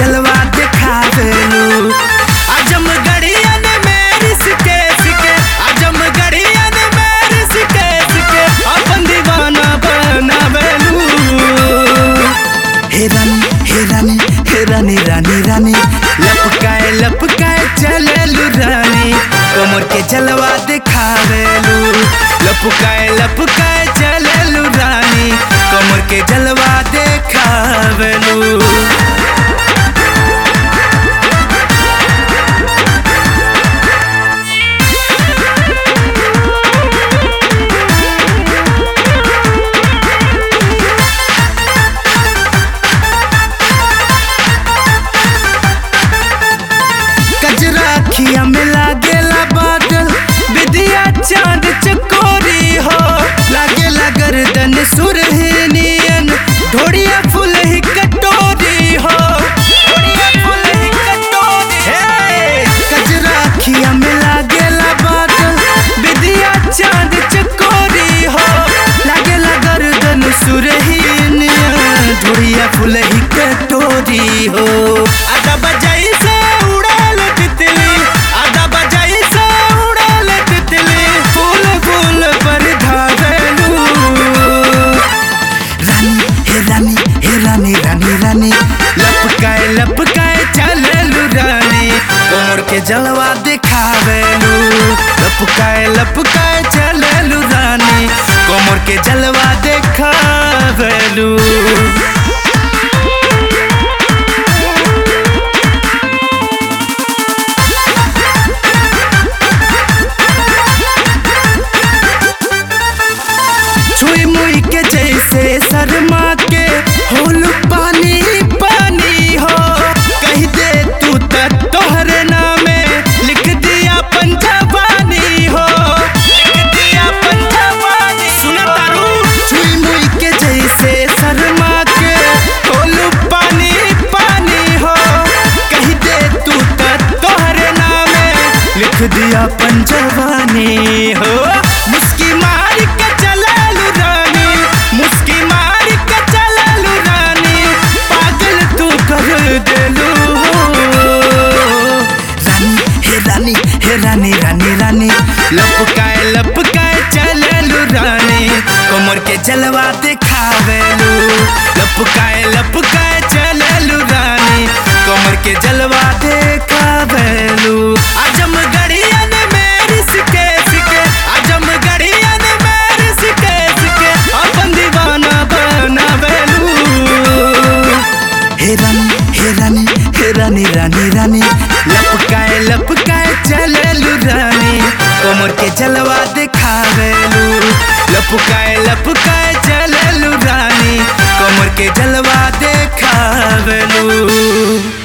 जलवा दिखावेलू आजम गड़ियन में रिसके सिके आजम गड़ियन में रिसके सिके अपन दीवाना बनावेलू हे रानी हे रानी हे रानी रानी रानी लपकाए लपकाए चलेलू रानी कमर के जलवा दिखावेलू लपकाए लपकाए चलेलू रानी कमर के जलवा दिखावेलू कजरा खिया में लागेला बादल विदिया चांद चकोरी हो लागेला गर्दन सुरहिनियन ढोड़िया फूल ही कटोरी हो ढोड़िया फूल ही कटोरी हे कजरा खिया में लागेला बादल विदिया चांद चकोरी हो लागेला गर्दन सुरहिनियन ढोड़िया फूल ही कटोरी हो आधा बजाई से उड़ाल तितली आधा बजाई से उड़ाल तितली फूल फूल पर धावेलू रानी हे रानी हे रानी रानी रानी लपकाए लपकाए चलेलू रानी कमर के जलवा दिखावेलू लपकाए लपकाए चलेलू रानी कमर के जलवा दिखावेलू छुई मुई के जैसे शर्मा के होल पानी पानी हो कह दे तू त तोहरे नामे लिख दिया पंजवानी हो लिख दिया पंजवानी सुना तारू छुई मुई के जैसे शर्मा के होल पानी पानी हो कह दे तू त तोहरे नामे लिख दिया पंजवानी हो मुस्की मार के चलालू रानी मुस्की मार के चलालू रानी पागल तू कर देलू रानी हे रानी हे रानी रानी रानी लपकाए लपकाए चलेलू रानी कमर के जलवा दिखावेलू लपकाए लपकाए चलेलू रानी कमर के जलवा दिखावेलू आजम गड़ियन में रिसके सिके आजम गड़ियन में रिसके सिके अपन दीवाना बनावेलू हे रानी हे रानी हे रानी रानी रानी लपकाए लपकाए चलेलू रानी कमर के जलवा दिखावेलू लपकाए लपकाए चलेलू रानी कमर के जलवा दिखावेलू